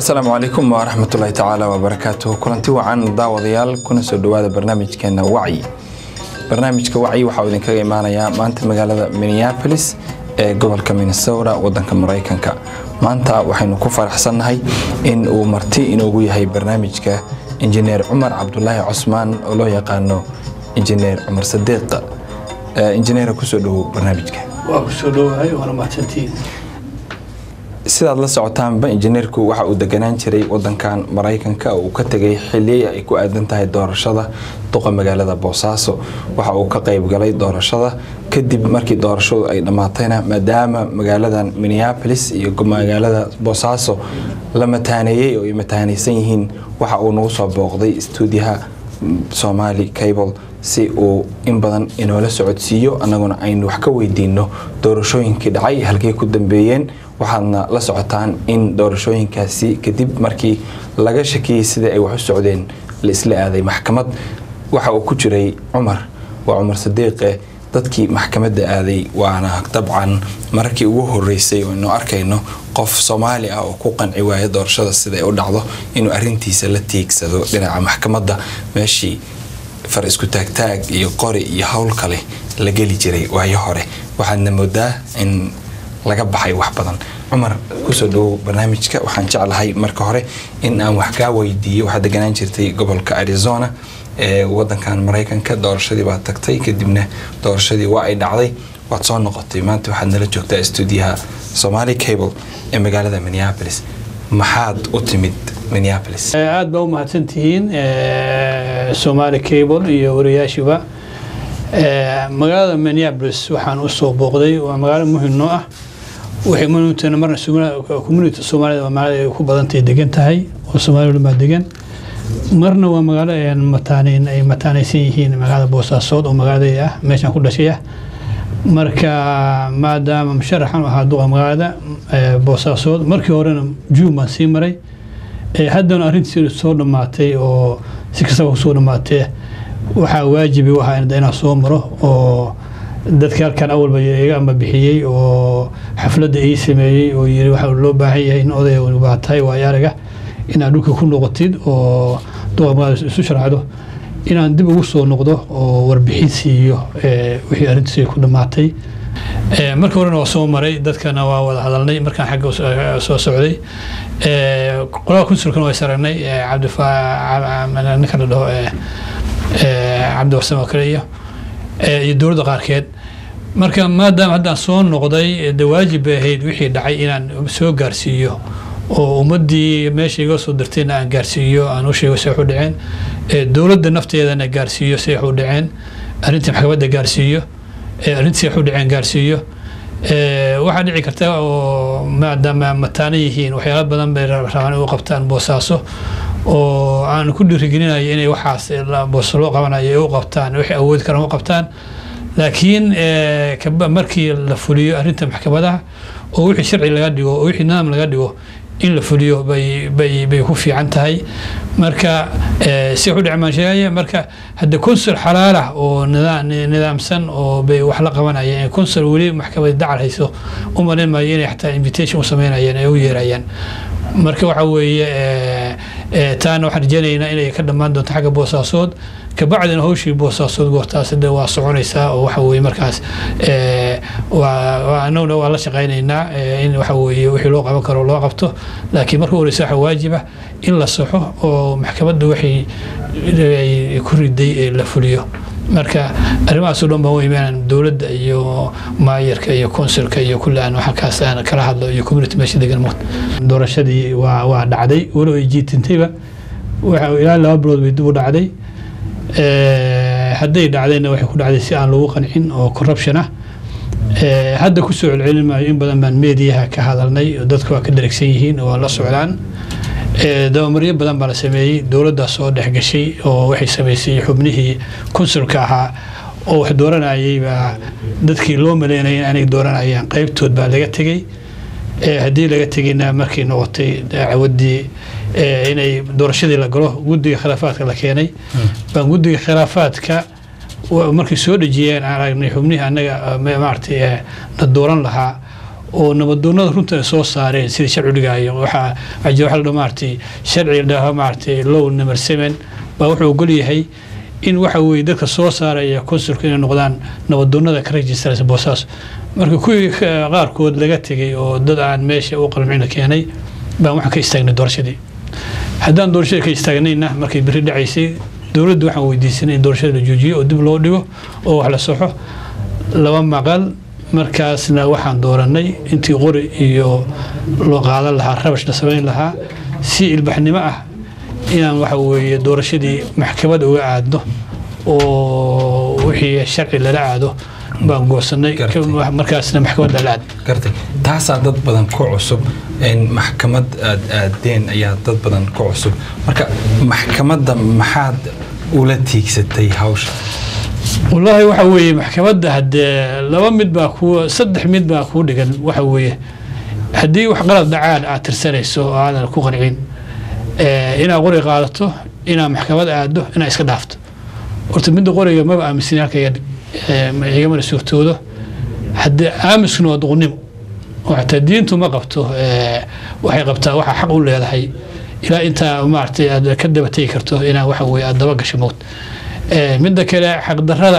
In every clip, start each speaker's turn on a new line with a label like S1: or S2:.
S1: asalaamu calaykum waraxmatullaahi tacaala wabarakaatuh kulanti wacan daawadayaal kuna soo dhowaada barnaamijkeena wacyi barnaamijka wacyi waxaa uu idinkaga imaanayaa maanta magaalada minneapolis ee gobolka minnesota wadanka maraykanka maanta waxaynu ku faraxsannahay in uu marti inoogu yahay barnaamijka injineer cumar cabdulaahi cosmaan oo loo yaqaano injineer cumar sadiiq injineera kusoo dhowow barnaamijka
S2: waa ku soo dhowahay waana mahadsantihiin
S1: sidaad la socotaanba injineerku waxa uu deganaan jiray wadankan maraykanka oo uu ka tegay xiliyey ay ku aadan tahay doorashada duqa magaalada boosaaso waxa uu ka qayb galay doorashada kadib markii doorashadu ay dhammaatayna maadaama magaaladan minneapolis iyo magaalada boosaaso la mataaneeyey oo ay mataanaysan yihiin waxa uu nagu soo booqday stuudiyaha somali cable si uu in badan inoola socodsiiyo annaguna aynu wax ka weydiino doorashooyinkii dhacay halkay ku dambeeyeen waxaadna la socotaan in doorashooyinkaasi kadib markii laga shakiyey sida ay wax u socdeen la isla aaday maxkamad waxa uu ku jiray cumar waa cumar sadiiqe dadkii maxkamadda aaday waana dabcan mararkii ugu horeysay aynu arkayno qof soomaali ah oo ku qanci waaya doorashada siday u dhacdo inuu arintiisa la tiigsado dhinaca maxkamadda meeshii far isku taagtaag iyo qori iyo howl kale la geli jiray waayo hore waxaadna moodaa in laga baxay wax badan cumar kusoo dhowow barnaamijka waxaan jeclahay marka hore in aan wax kaa weydiiyo waxaad deganaan jirtay gobolka arizona ee wadankan maraykanka doorashadii baad tagtay kadibna doorashadii waa ay dhacday waad soo noqotay maanta waxaad nala joogtaa stuudiyaha somali cable ee magaalada minneapolis maxaad u timid minneapolis
S2: aada baa u mahadsantihiin somali cable iyo wariyaashiba magaalada minneapolis waxaan usoo booqday waa magaalo muhim noo ah waxay muhimtana marna community soomaalida waa magaalada ay ku badantahay degan tahay oo soomaalida baa degan marna waa magaalo aan mataaneyn ay mataanaysan yihiin magaalada boosaasood oo magaaladayda ah meeshaan ku dhashay ah marka maadaama musharaxan ahaa duqa magaalada boosaasood markii horena juun baan sii maray haddana arrintii soo dhammaatay oo si kastaba kusoo dhammaatee waxaa waajibi u ahaa inaan soo maro oo dadka halkan awalba iga amba bixiyey oo xafladda ii sameeyey oo yiri waxaa loo baahan yahay in odayga baa tahay waayo araga inaad dhulka ku noqotid oo duqa magaalada isu sharxdo inaan dib ugu soo noqdo oo warbixin siiyo wixii arrintiis ku dhammaatay marka horena waa soo maray dadkana waa wada hadalnay markaan xagga soo socday qolada kunsulkana waa saragnay cabdininka la dhaho cabdi warsamo kale iyo iyo dowladda qaarkeed marka maadaama haddaan soo noqday de waajib bay ahayd wixii dhacay inaan soo gaarsiiyo oo ummaddii meesha iga soo dirtayna aan gaarsiiyo aan u sheego say wax u dhaceen dowladda nafteedana gaarsiiyo say wax u dhaceen arrintii maxkamadda gaarsiiyo arrintii wax u dhaceen gaarsiiyo waxaa dhici karta oo maadaama mataano yihiin waxyaala badan bay rabaan u qabtaan boosaaso oo aan ku dhiirigelinayo inay waxaas booso loo qabanayo ay u qabtaan wixii awoodi karaan u qabtaan laakiin markii la fuliyo arrinta maxkamadaha oo wixii sharci laga dhigo oo wixii nidaam laga dhigo in la fuliyo bay bay bay ku fiican tahay marka si wax u dhacmaan sheegaya marka hadda consul xalaalah oo nidaamsan oo bay wax la qabanayeen consul weli maxkamada dacal hayso u malayn maayo inay xataa invitation u sameynayeen ay u yeerayaan marka waxa weeye taana waxaan rajeynaynaa inay ka dhammaan doonto xagga boosaasood kabacdina hawshii boosaasood goortaas de waa soconaysaa oo waxa weye markaas anaguna waa la shaqaynaynaa in waxa weye wixii loo qaban karo loo qabto laakiin marka horeysa waxa waajiba in la saxo oo maxkamadda waxay ku riday la fuliyo marka arrimahaasoo dhan baan u imaanaan dowladda iyo maayarka iyo konsulka iyo kulli aan waxakaas aan kala hadlo iyo community meesha degan muuqda doorashadii waa waa dhacday walow ay jiitintayba waxa ilaa laba bilood bay dib u dhacday hadday dhacdayna waxay ku dhacday si aan lagu qancin oo corruption ah hadda kusoo celcelin maayo in badan baan meediyaha ka hadalnay dadku waa ka dharagsan yihiin oo la socdaan dabamaryo badan baa la sameeyey dowladdaa soo dhexgashay oo waxay samaysay xubnihii konsulka ahaa oo wax dooranayay baa dadkii loo maleynaya in aanay dooranayaan qaybtood baa laga tegey haddii laga tegayna markay noqotay cawadii inay doorashadii la galo guddiga khilaafaadka la keenay baan guddiga khilaafaadka markay soo dhejiyeen aan aragnay xubnihii annaga maaragtay na dooran lahaa oo nabadoonada runta ay soo saareen sidii sharci dhigaayo waxaa waxaa jira waxa la dhaho maaragtay sharci la dhaho maaragtay low number seven baa wuxuu ogol yahay in waxa weeye dadka soo saaraya consulka inay noqdaan nabadoonada ka registraysa boosaaso marka kuwii ka- qaarkood laga tegay oo dad aan meesha u qalmicina keenay baan waxaan ka istaagnay doorashadii haddaan doorashada ka istaagnayna markay beri dhacaysay dowladdu waxaan weydiisanay in doorashada la joojiyo oo dib loo dhigo oo wax la soxo laba maqal markaasna waxaan dooranay intii qori iyo loo qaadan lahaa rabash la samayn lahaa si ilbaxnimo ah inaan waxa weeye doorashadii maxkamad uga aadno oo wixii sharci lala aado baan goosanay
S1: Gartay.
S2: ka- markaasna maxkamad lala aad
S1: gartay taasaa dad badan ku cusub in maxkamad aad aadeen ayaa dad badan ku cusub marka maxkamadda maxaad ula tiigsatay hawsha
S2: wallaahi waxa weeye maxkamadda haddee laba mid baa ku saddex mid baa kuu dhigan waxa weeye haddii wax qalad dhacaan aad tirsanayso oo aadan ku qancin eh, inaad qori qaadato inaad maxkamad aado inaad iska dhaafto horta midda qoriga maba aaminsan halka iga dhig Eh, ma igamana suurtoodo haddee aamiskuna waa duqnimo oo xataa diintu ma qabto eh, waxay qabtaa waxaa xaq u leedahay ilaa intaa maaragtay aad ka daba tegi karto inaa waxa weye aad daba gasho mowt Eh, midda kale xaqdarrada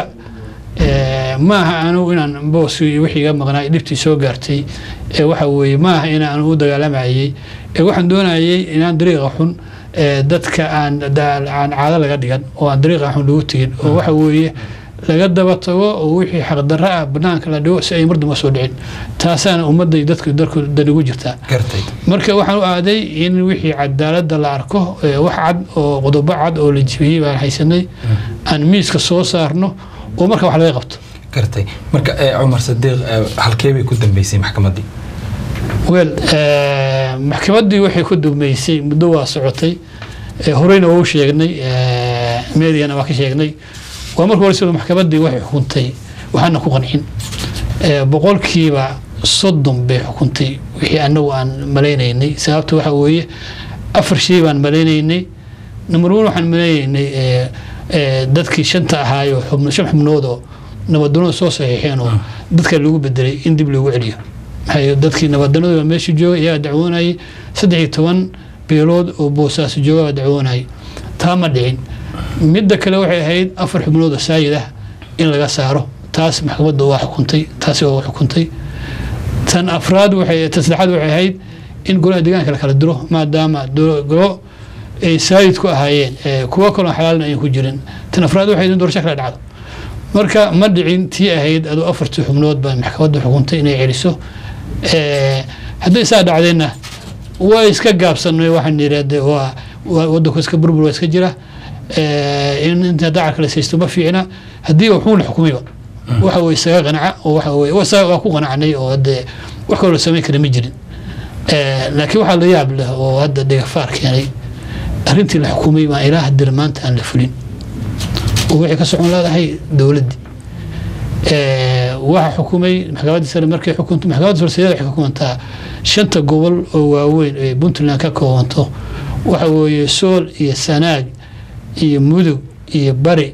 S2: eh, maaha anigu inaan booskii iyo wixii iga maqnaa dhibtii soo gaartay ee waxa weeye maaha inaan u dagaalamayay ee waxaan doonayay inaan dariiqa xun ee dadka aan da- aan caado laga dhigan oo aan dariiqa xun lagu tegin oo waxa weeye laga daba tago oo wixii xaqdarro ah banaanka la dhigo si ay mar damba soo dhicin taasaana ummadda iyo dadku dalku danigu jirtaa
S1: gartay
S2: marka waxaan u aaday in wixii cadaaladda la arko ee wax cad oo qodobo cad oo la jibiyey baan haysanay aan miiska soo saarno oo marka wax laga qabto
S1: gartay marka eh, cumar sadiiq eh, halkee bay ku dambeysay maxkamaddii
S2: wel eh, maxkamaddii waxay ku dugmaysay muddo waa socotay eh, horeyna waa u sheegnay eh, meediana waa ka sheegnay waa marka hore sida maxkamaddii waxay xukuntay waxaana ku qancin Eh, boqolkiiba soddon bay xukuntay wixii anagu aan malaynaynay sababta waxa weeye afar shay baan malaynaynay number one waxaan malaynaynay eh, eh, dadkii shanta ahaayo xubno shan xubnood oo nabadoonada soo saxiixeen oo dadka lagu bedelay in dib loogu celiyo maxaa yeele dadkii nabadoonada meesha jooga iyagaa dacwoonayay saddex iyo toban beelood oo boosaaso jooga baa dacwoonayay taa ma dhicin midda kale waxay ahayd afar xubnood oo saayid ah in laga saaro taas maxkamadda waa xukuntay taasi waa xukuntay tan afraad waxay tan saddexaad waxay ahayd in golaha deegaanka la kala diro maadaama do- golo ay saayid ku ahaayeen ee kuwo kaloo xalaalna ayan ku jirin tan afraad waxay ahayd in doorasho kala dhacdo marka ma dhicin tii ahayd adoo afartii xubnood baa maxkamadda xukuntay inay celiso Eh, hadday saa dhacdeenna waa iska gaabsanay waxaan yidhahdee waa waa- waddanku iska burbur waa iska jira Eh, in inta dacarka la saysto ma fiicna haddii wuxuu la xukumayba waxa weye isaga qanaca oo waxa weye waa isaga- waa ku qanacnay oo hadde wax kaloo la samayn kara ma jirin Eh, laakiin waxaa la yaab leh oo hadda dhigafaar keenay arrintii la xukumay baa ilaa haddana maanta aan la fulin oo waxay ka socon leedahay dowladdii Eh, waxa xukumay maxkamaddii sare markay xukunto maxkamadda farseeyada waxay ka kumantaa shanta gobol oo waaweyn ee puntland ka koobanto waxa weeye sool iyo sanaag iyo mudug iyo bari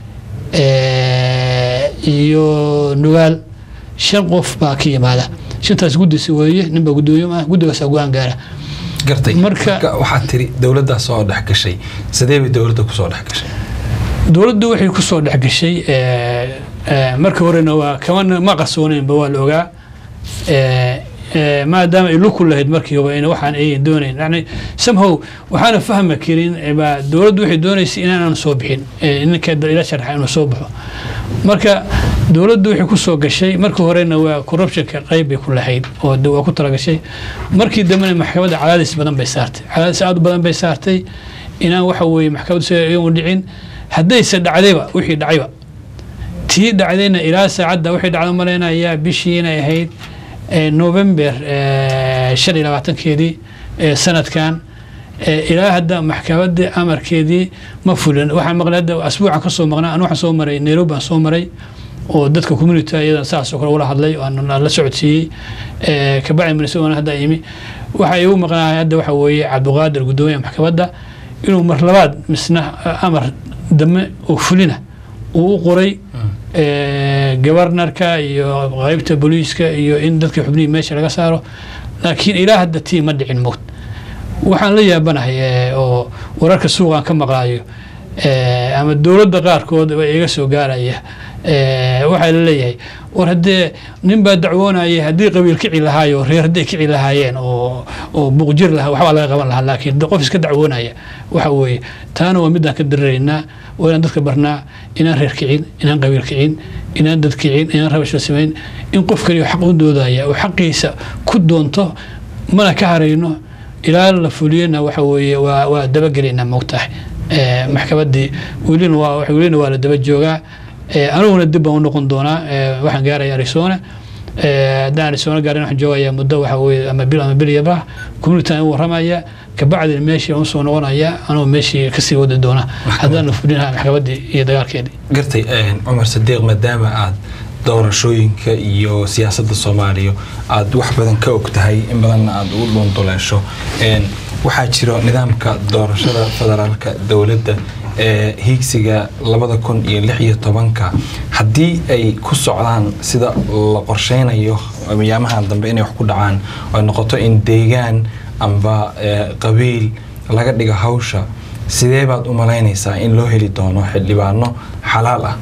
S2: eh, iyo nugaal shan qof baa ka yimaada shantaas guddisi weeye ninbaa guddooyo ah guddigaasaa go-aan gaara
S1: gartay
S2: Marka-
S1: marka waxaad tiri dowladdaa soo dhex gashay sidee bay dowladda kusoo dhex gashay
S2: dowladdu waxay ku soo dhex gashay eh, eh, marka horena waa kama ma qarsooneynba waa la ogaa Eh, eh, maadaama ay luku lahayd markiiba in waxaan ayan doonayn yani somehow waxaana fahmi karin eh, baa dowladdu waxay doonaysay inaanan soo bixin eh, ninka ila sharxa inuu soo baxo marka dowladdu waxay ku soo gashay markii horena waa corruptionka qayb bay ku lahayd oo de waa ku talagashay markii dambena maxkamadda cadaadis badan bay saartay cadaadis aad u badan bay saartay inaan waxa weeye maxkamaddu sida iyagu dhicin haddayse dhacdayba wixii dhacayba tii dhacdayna ilaa saacadda waxay dhacdo malaynayaa bishii inay ahayd eh, november eh, shan iyo labaatankeedii eh, sanadkan eh, ilaa hadda maxkamaddii amarkeedii ma fulin waxaan maqlay hadda asbuucan ka soo maqnaa anu waxaan soo maray nairobi baan soo maray oo dadka community iyadan saas oo kale ula hadlay oo aan aan la socodsiiyey eh, kabacdi minnesota hadda yimi waxa igu maqnaa hadda waxa weeye cabdiqaadir guddoomiyaha maxkamadda inuu mar labaad misna eh, amar dame oo fulina uu u qoray gobarnarka iyo qeybta booliiska iyo in dadka xubnihii meesha laga saaro laakiin ilaa hadda tii ma dhicin mood waxaan la yaabanahay oo wararka suuqaan ka maqlaayo ama dowladda qaarkood iga soo gaaraya waxaa la leeyahay war haddee nin baa dacwoonaya haddii qabiil kici lahaayo reer hadday kici lahaayeen oo oo buuqjir lahaa waxbaa laga qaban lahaa laakiin qof iska dacwoonaya waxa weeye taana waa midaan ka dararaynaa waa inaan dadka barnaa inaan reer kicin inaan qabiil kicin inaan dad kicin inaan rabash la samayn in qof kaliya xaq u doodaya oo xaqiisa ku doonto mana ka harayno ilaa la fuliyana waxa weeye waa waa dabagelaynaa moogtahay maxkamaddii welina waa welina waa la daba joogaa aniguna dib baan u noqon doonaa waxaan gaaraya arizona haddaan arizona gaarin waxaan joogayaa muddo waxa weye ama bil ama bil yaba communityaan u warramaya kabacdina meeshii aan usoo noqonaya anoo meeshii kasii wadi doona haddaan la fulinaha maxkamaddii iyo dagaalkeedii
S1: gartay cumar sadiiq maadaama aad doorashooyinka iyo siyaasadda soomaaliya aada wax badan ka og tahay in badanna aada ugu dhuunduleesho waxaa jiro nidaamka doorashada federaalka dowladda ee hiigsiga labada kun iyo lix iyo tobanka haddii ay ku socdaan sida la qorsheynayo miyaamahan dambe inay wax ku dhacaan oo noqoto in deegaan amba qabiil laga dhigo hawsha sidee baad u malaynaysaa in loo heli doono xildhibaano xalaal ah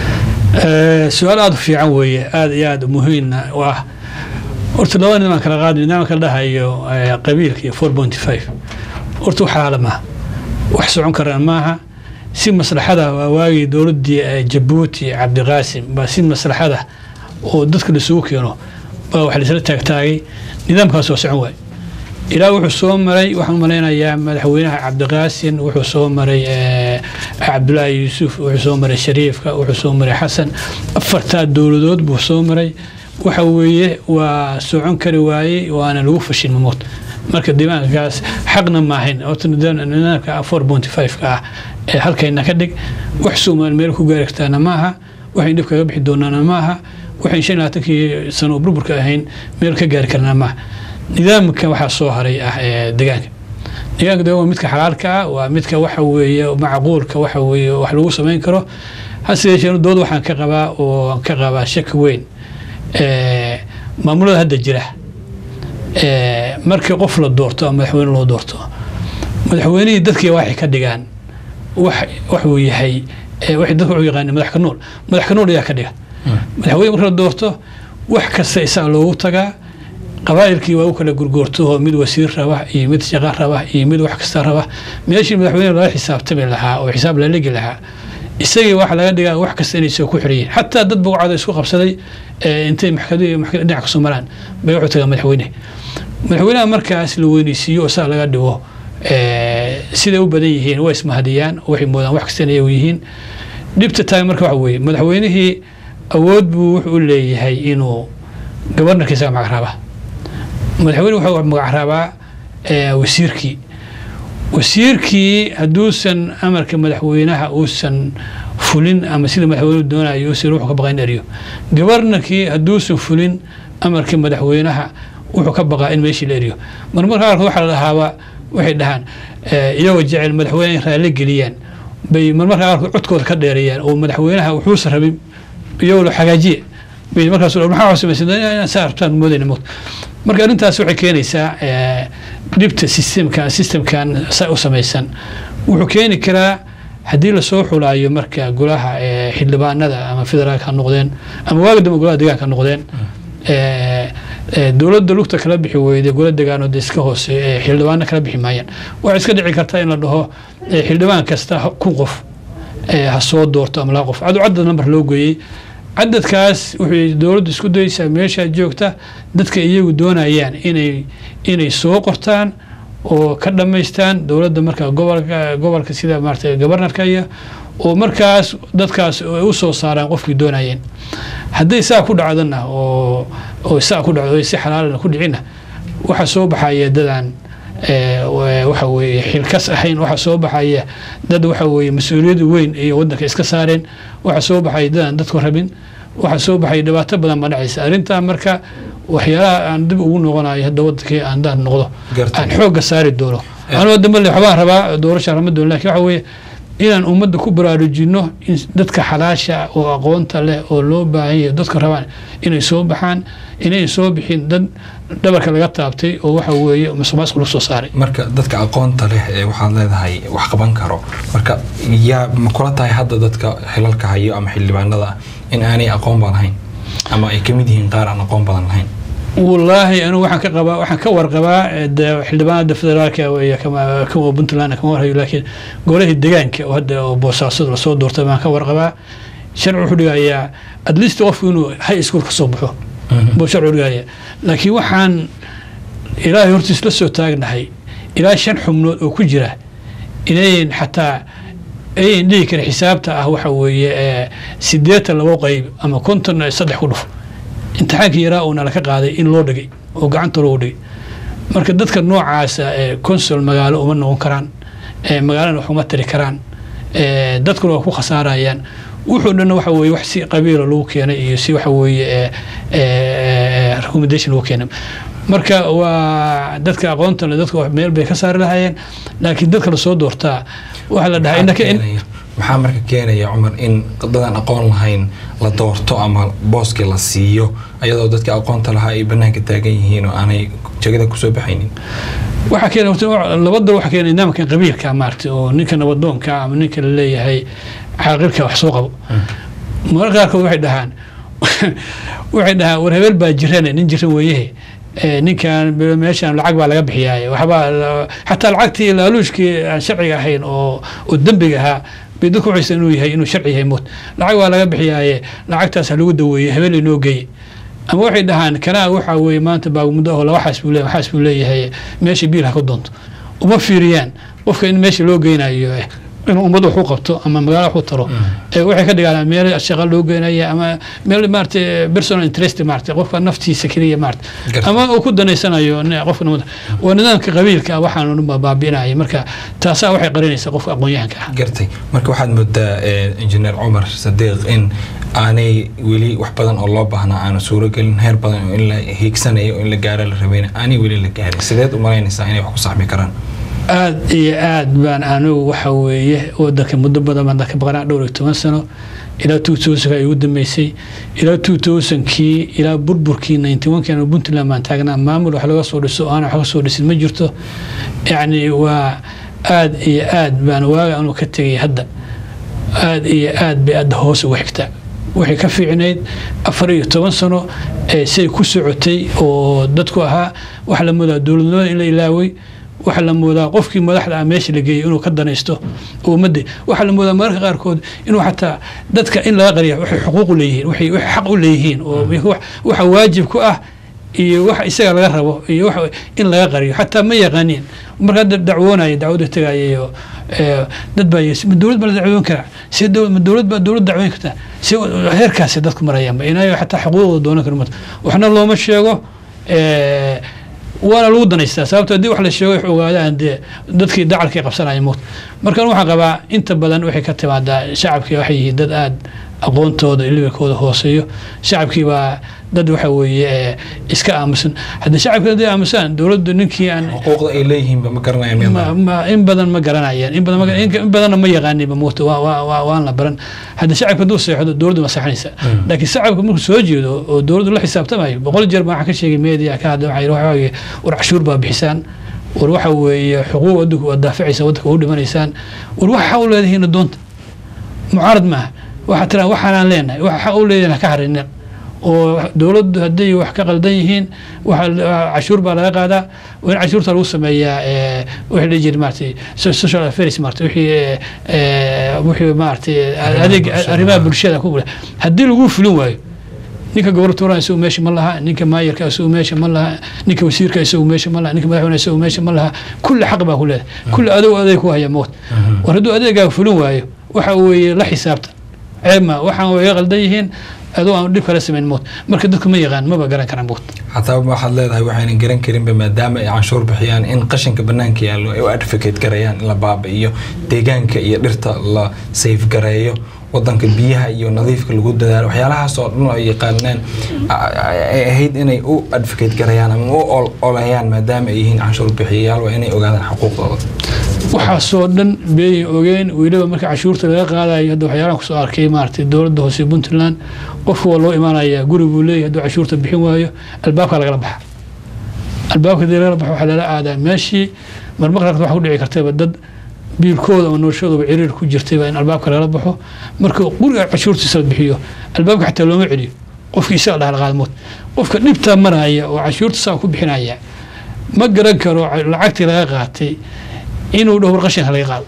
S2: su-aal aada u fiican weeye aada iyo aada muhiimna u ah horta laba nidaam kala qaadi nidaamka la dhahayo qabiilka iyo four pointy five horta wax xalaala maaha wax socon karaan maaha si maslaxada waa waagii dowladdii jabuuti cabdiqaasim baa si maslaxada oo dadka laisugu keeno baa wax laisla taagtaagay nidaamkaas waa socon waay ilaa wuxuu soo maray waxaan malaynayaa madaxweynaha cabdiqaasin wuxuu soo maray cabdulaahi yuusuf wuxuu soo maray shariifka wuxuu soo maray xasan afartaa dowladood buu soo maray waxa weeye waa socon kari waayey waana lagu fashin mamood marka diiwaankaas xaqna maahayn horta nidaamka four pointy five-ka ah ee halkayna ka dhig wax soomaali meel ku gaari kartaana maaha waxayn dhib kaga bixi doonaana maaha waxayn shan labaatankii sano oo burburka ahayn meel ka gaari karnaa maaha nidaamka waxaa soo haray ah ee deegaanka deegaanka waa midka xalaalka ah waa midka waxa weeye macquulka waxa weeye wax lagu samayn karo hase yeeshee dood waxaan ka qabaa oo ka qabaa shaki weyn maamulada hadda jira markii qof la doorto ama madaxweyne loo doorto madaxweynihii dadkii waxay ka dhigaan wax waxuu yahay waxay dadku u yaqaaneen madax ka nool madax ka nool ayaa ka dhiga madaxweyne marka la doorto wax kasta isaga loogu tagaa qabaa'ilkii waa u kala gurgoorto oo mid wasiir raba iyo mid shaqa raba iyo mid wax kasta raba meeshii madaxweyne lala xisaabtami lahaa oo xisaab la legi lahaa isagii waxa laga dhigaa wax kasta inay soo ku xiriyeen xataa dad bugcada isku qabsaday intay maxkamad dhinac kasoo maraan bay wuxuu tagaa madaxweyne madaxweynaha markaas la weyneysiiyo oo saa laga dhigo siday u badan yihiin way ismahadiyaan waxay moodaan wax kasta inay yihiin dhibta tahay marka waxa weeye madaxweynihii awood buu wuxuu u leeyahay inuu gabarnarka isaga magac raabaa madaxweyne wuxuu magac raabaa wasiirkii wasiirkii hadduusan amarka madaxweynaha uusan fulin ama sida madaxweynuhu doonayo uusan wuxuu ka baqaa in eriyo gabarnarkii hadduusan fulin amarka madaxweynaha wuxuu ka baqaa in meeshii la eriyo marmarka qaarkood waxaa la dhahaaba waxay dhahaan iyagoo jecel madaxweyne in raalli geliyaan bay marmarka qaarkood codkooda ka dheereeyaan oo madaxweynaha wuxuusan rabin iyagoo la xagaajiye bay markaas maxaa samaysan saa rabtaan moodayna mood marka arrintaas waxay keenaysaa dhibta systemkan systemkan sa u samaysan wuxuu keeni karaa haddii lasoo xulaayo marka golaha xildhibaanada ama federaalka ha noqdeen ama waaga dambe golaha deegaanka ha noqdeen dowladda lugta kala bixi weyday gola degaanood iska hoose xildhibaano kala bixi maayaan waxay iska dhici kartaa in la dhaho xildhibaan kasta kun qof ha soo doorto ama laba qof cadu cadad number loo geeyey cadadkaas wuxuu dowladdu isku dayeysaa meeshaa joogta dadka iyagu doonayaan inay inay soo qortaan oo ka dhammaystaan dowladda marka gobolka gobolka sida maarata gobarnarka iyo oo markaas dadkaas u soo saaraan qofkii doonayeen hadday saa ku dhacdana oo oo saa ku dhacdo si xalaalana ku dhicina waxaa soo baxaya dadaan waxa weeye xilkas ahayn waxaa soo baxaya dad waxa weeye mas-uuliyad weyn iyo waddanka iska saareen waxaa soo baxaya dadaan dadku rabin waxaa soo baxaya dhibaato badan ma dhacaysa arrintaa marka waxyaalaha aan dib ugu noqonayo hadda waddankii aan daan noqdo aan xoogga saari doono anoo dambe le waxbaan rabaa doorasha rama doon lakin waxa weeye inaan ummadda ku baraarujino in dadka xalaasha oo aqoonta leh oo loo baahan yahay dadka rabaan inay soo baxaan inay soo bixin dad dhabarka laga taabtay oo waxa weeye musuqmaasuq lagu soo saaray
S1: marka dadka aqoonta leh ee waxaad leedahay wax qaban karo marka yaa ma kula tahay hadda dadka xilalka hayo ama xildhibaanada ah in aanay aqoon badan lahayn ama ay kamid yihiin qaar aan aqoon badan lahayn
S2: wallaahi anigu waxaan ka qabaa waxaan ka warqabaa eh, de xildhibaanada federaalka iyo kama kama puntland kama warhayo laakiin golahii deegaanka oo hadda oo boosaasada lasoo doortay baan ka warqabaa sharci wuxuu dhigayaa at least qofku inuu high school ka soo baxo buu sharci dhigaya laakiin waxaan ilaahay hortiis la soo taagnahay ilaa shan xubnood oo ku jira inayn xataa ayn dhihi karin xisaabta ah waxa weeye eh, sideetan labo qeyb ama konton saddex ku dhuf imtixaankii yaraa uuna laka qaaday in loo dhigay oo gacanta loogu dhigay marka dadka noocaasa ee consul magaalo uma noqon karaan ee magaalana wax uma tari karaan ee dadkuna waa ku khasaarayaan wuxuu dhanna waxa weeye wax si qabiila lagu keenay iyo si waxa weeye ee ee recommendation lagu keenay marka waa dadka aqoonta leh dadka wax meel bay ka saari lahaayeen laakiin dadka lasoo doortaa waxaa la dhahaa innaka in
S1: maxaa marka keenaya cumar in dadaan aqoon lahayn la doorto ama booskii la siiyo ayadoo dadka aqoonta lahaa ay banaanka taagan yihiin oo aanay jagada kusoo baxaynin
S2: waxaa keena horta laba dal waxaa keena nidaamkan qabiilka maaragtay oo ninka nabadoonka ama ninka la leeyahay caaqilka wax soo qabo mararka qaarkood waxay dhahaan waxay dhahaan war hebel baa jirane nin jiran weeyahe ee, ninkan be- meeshan lacag baa laga bixiyaaye waxbaa la- xataa lacagtii laaluushkii aan sharciga ahayn oo oo dembiga ahaa bay dadku waxaysan inuu yahay inuu sharci yahay mood lacag baa laga bixiyaaye lacagtaas ha lagu daweeye hebel inoo geeye ama waxay dhahaan kanaa waxaa weeye maanta baagmuddo oo laba xaas buu leeyahay xaas buu leeyahay meesha biil ha ku doonto uma fiiriyaan qofka in meesha loo geynayo eh, inuu ummad wax u qabto ama magaalo wax u taro ee waxay ka dhigaan meel shaqo loo geynaya ama meel maaragtay personal interest maaragtay qofka naftiisa keliya maaragtay
S1: Garta.
S2: ama uu ku danaysanayo ni- qofka nabada waa nidaamka qabiilka ah waxaan dhan baa baabi'inaya marka taasaa waxay qarinaysaa qofka aqoon-yahanka ah
S1: gartay marka waxaad moodaa eh, injineer cumar sadiiq in aanay weli wax badan oo loo baahnaa aanu suuragelin heer badan oo in la hiigsanayo oo in la gaaro la rabayna aanay weli la gaarin sideed u malaynaysaa inay wax ku saxmi karaan
S2: aad iyo aad baan anigu waxa weeye wadanka muddo badan baan dalka baqanaa dhowr iyo toban sano ilaa two thousandka ay ugu dambeysay ilaa two thousandkii ilaa burburkii ninety one kan puntland baan taagnaa maamul wax laga soo dhiso oo aan wax ka soo dhisin ma jirto yacni waa aad iyo aad baan waaga anuu ka tegay hadda aad iyo aad bay adda hoos uga xigtaa waxay ka fiicnayd afar iyo toban sano ee siay ku socotay oo dadku ahaa waxaa la moodaa dowladnimada in la ilaaway waxaa la moodaa qofkii madaxda ah meesha la geeyey inuu ka danaysto oo ummadda waxaa la moodaa mararka qaarkood inuu xataa dadka in laga qariya waxay xuquuq u leeyihiin waxay waxay xaq u leeyihiin oo wax- waxa waajib ku ah iyo waxa isaga laga rabo iyo waxa in laga qariyo xataa ma yaqaaniin marka hadda dacwoonaya dacwada tegaya iyo ee, dad baa yiri ma dowlad baa la dacwoon karaa see dowlad ma dowlad baa dowlad dacwoon kartaa see heerkaasi dadku marayaanba inayo xataa xuquuqdooda doonan karo mata waxna looma sheego ee, waana lagu danaystaa sababto haddii wax la sheego wax ogaadaan dee dadkii dacalkay qabsanaya moot markan waxaan qabaa inta badan waxay ka timaadaa shacabkii waxay yihiin dad aad aqoontooda iyo levelkooda hooseeyo shacabkii baa dad waxa weeye ee, iska aamusan haddii shacabkii hadday aamusaan dowladdu ninkii aan
S1: xuquuqda ay leeyihiinba ma garanayaan
S2: ma,
S1: miyaa
S2: ma, in badan ma garanayaan in badan ma, in, in badanna ma yaqaaninba moota waa, waa, waa, waan la baran haddii shacabka hadduu seexdo dowladdu ma seexanaysa laakiin shacabka markuu soo jeedo oo dowladdu la xisaabtamayo boqol jeer baa waxaan ka sheegay media ka hadla waxaa yidhi waxa weeye war cashuur baa bixisaan war waxa weeye xuquuq waddanku waad daafacaysaa waddanka u dhimanaysaan war waxa xaq u leedihiin doonta mucaarad maaha waxaa tiraa waxaanaan leenahay waxa xaq u leedihiin ha ka harinin oo dowladdu hadday wax ka qaldan yihiin waxa la- cashuur baa laga qaadaa waa in cashuurta lagu sameeyaa ee, wixii la jiri maaragtay so- social affairs maaragtay wixii ee, ee, wixii maaragtay adeeg
S1: bulshada.
S2: arrimaha bulshada ku gula haddii lagu fulin waayo ninka gobortooraha isagu meesha ma laha ninka maayarka isagu meesha ma laha ninka wasiirka isagu meesha ma laha ninka madaxweyne isagu meesha ma laha kulli xaq baa ku leedahay kulli adow adeeg ku haya mood war hadduu adeegaa fulin waayo waxa weeye la xisaabtan ceebma waxaan way ga qaldan yihiin adoo aan dhib kala samayn mood marka dadku ma yaqaan maba garan karaan mood
S1: xataa waxaad leedahay waxaynan garan karinba maadaama ay canshuur bixiyaan in qashinka banaanka yaallo ay u advocate garayaan in la baabi'iyo deegaanka iyo dhirta la safe gareeyo wadanka biyaha iyo nadiifka lagu dadaalo waxyaalahaas oo dhan ay yaqaanaan a- a- ay ahayd inay u advocate garayaan ama u ol- oleeyaan maadaama ay yihiin canshuur bixiyayaal waa inay ogaadaan xuquuqdooda
S2: waxaasoo dhan beeyay ogeen weliba marka cashuurta laga qaadayo hadda waxyaalaan kusoo arkay maaragtay dowladda hoose puntland qofku waa loo imaanayaa guri buu leeyahay hadduu cashuurta bixin waayo albaabka lagala baxa albaabka hadii lagala baxo waxaa lala aadaa meeshii marmar qaarkood waxa ku dhici kartayba dad biilkooda ama noloshooduba ciriir ku jirtayba in albaabka lagala baxo marka guriga cashuurtiisa la bixiyo albaabka xataa looma celiyo qofkii isaga dhaha laqaadmood qofka dhibtaa maraya oo cashuurta saa ku bixinaya ma garan karo lacagtii laga qaatay inuu dhaho war qashinka laga qaado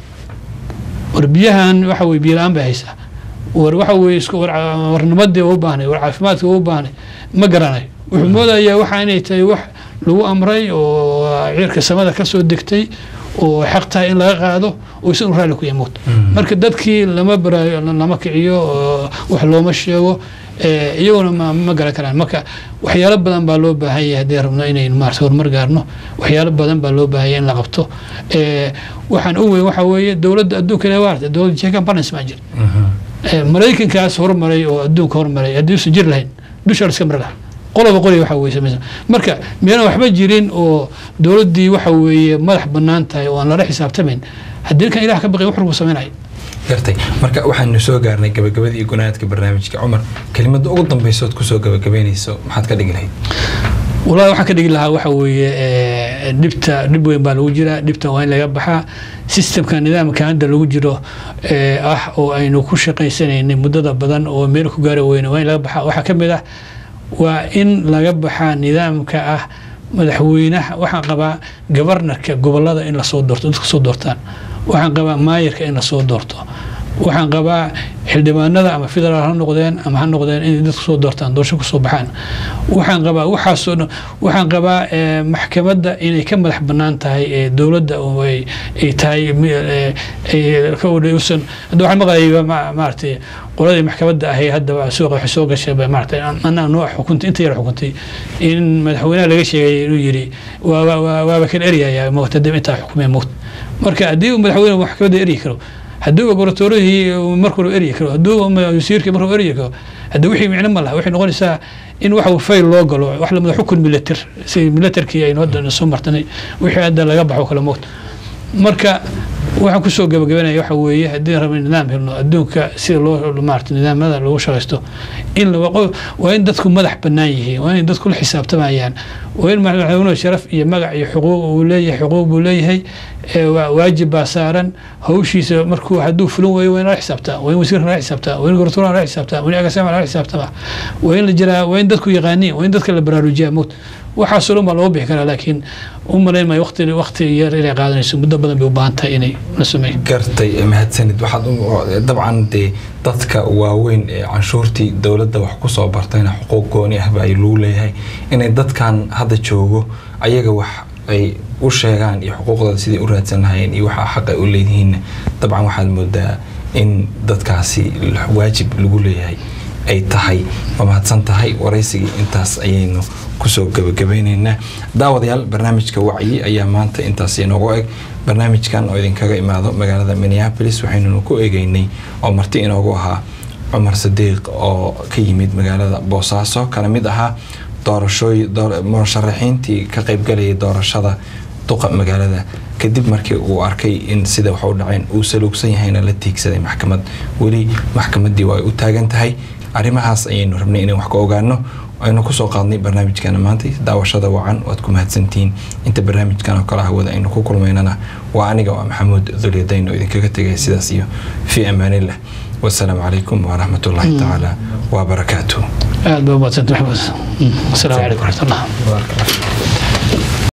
S2: war biyahan waxa weye biyo la-aan bay haysaa war waxa weye isku war warnimadii u baahnay war caafimaadka u baahnay ma garanayo wuxuu moodayaa waxa inay tahay wax lagu amray oo ciirka samada ka soo degtay oo xaq tahay in laga qaado oo isagu raalli ku yamuud marka dadkii lama baraayo lama kiciyo oo wax looma sheego iyaguna ma ma garan karaan marka waxyaalo badan baa loo baahan yahay haddii rabno inaynu maarata horumar gaarno waxyaalo badan baa loo baahan yahay in la qabto waxaan u weyn waxa weeye dowladda adduunka ilaa waarta dowladda jeekan balance baa jira maraykankaas hormaray oo adduunka hormaray haddii usan jir lahayn dusha la iska mari lahaa qoloba qoli waxa weye samaysan marka meelaan waxba jirin oo dowladdii waxa weeye madax bannaan tahay oo aan lala xisaabtamayn haddii kan ilaah ka baqay wax walbuu samaynaya
S1: gartay marka waxaanu soo gaarnay gabagabadii gunaadka barnaamijka cumar kelimada ugu dambeysood kusoo gabagabeynayso maxaad ka dhigi lahayd
S2: walahi waxaan ka dhigi lahaa waxa weeye dhibta dhib weyn baa lagu jiraa dhibtan waa in laga baxaa sistemka nidaamka hadda lagu jiro ah oo aynu ku shaqaysanaynay muddada badan oo meel ku gaari weyne waa in laga baxaa waxaa ka mid ah waa in laga baxaa nidaamka ah madaxweynaha waxaan qabaa gabarnarka gobolada in lasoo doorto dadku soo doortaan waxaan qabaa maayarka in lasoo doorto waxaan qabaa xildhibaanada ama federaal ha noqdeen ama ha noqdeen inay dadku soo doortaan doorasho kusoo baxaan waxaan qabaa waxaasoo dhan waxaan qabaa maxkamadda inay ka madax bannaan tahay dowladda oo ay tahay ka udhayusan hadda waxaan maqlayay maaragtay qoladii maxkamadda ahay hadda suuqa waxay soo gashay maaragtay anaa noo xukuntay inta yar xukuntay in madaxweynaha laga sheegay inuu yidhi waaba kan eryayaa moogta dib intaa xukumee moogta marka haddii uu madaxweyne maxkamadda eryi karo haddii goboratoorihii markuu eryi karo haddii wasiirkii markuu eryi karo haddii wixii micno ma laha waxay noqonaysaa in waxa fayl loo galo wax lamida xukun milatar si milatarkii aynu hadda soo martanay wixii hadda laga baxo kale moogta marka waxaan kusoo gabagabanaya waxa weeye haddii rabna nidaam helno adduunka sida loo maarata nidaamada lagu shaqaysto in waa in dadku madax bannaan yihiin waa in dadku la xisaabtamayaan waa in madaxweynuhu sharaf iyo magac iyo xuquuq uu leeyahay xuquuq buu leeyahay waajib baa saaran hawshiisa markuu hadduu fulin waayo waa in lala xisaabtaa waa in wasiirka lala xisaabtaa waa in goratuuraha lala xisaabtaa waa in agaasama lala xisaabtama waa in la jiraa waa in dadku yaqaaniin waa in dadka la baraarujiyaa moogta waxaasoo dhan baa loo bixi karaa laakiin u malayn maayo waqti waqti yar inay qaadanayso muddo badan bay u baahan tahay inay la sameeyo
S1: gartay mahadsanid waxaad dabcan dee dadka waaweyn ee canshuurtii dowladda wax ku soo bartayna xuquuq gooni ah baa lagu leeyahay inay dadkan hadda joogo ayaga wax ay u sheegaan iyo xuquuqdooda siday u raadsan lahayeen iyo waxa xaq ay u leeyihiinna dabcan waxaad moodaa in dadkaasi waajib lagu leeyahay ay tahay waa mahadsan tahay waraysigii intaas ayaynu kusoo gabagabeyneynaa daawadayaal barnaamijka wacyi ayaa maanta intaas inoogu eg barnaamijkan oo idinkaga imaado magaalada minneapolis waxaynunu ku eegeynay oo marti inoogu ahaa cumar sadiiq oo ka yimid magaalada boosaaso kana mid ahaa doorashooy musharaxiintii ka qaybgalayay doorashada duqa magaalada kadib markii uu arkay in sida wax u dhaceen uu saluugsan yahayna la tiigsaday maxkamad weli maxkamaddii waa ay u taagan tahay arrimahaas ayaynu rabnay inaan wax ka ogaano aynu kusoo qaadnay barnaamijkana maanta daawashada wacan waad ku mahadsantihiin inta barnaamijkan oo kale hawada aynu ku kulmaynana waa aniga waa maxamuud dulyadayn oo idinkaga tegay sidaas iyo fii amaanillah wasalaamu calaykum waraxmat ullaahi tacaala wabarakaatuh
S2: aad baa umadsanta maxamed asalaamu calaykum waraxmatullah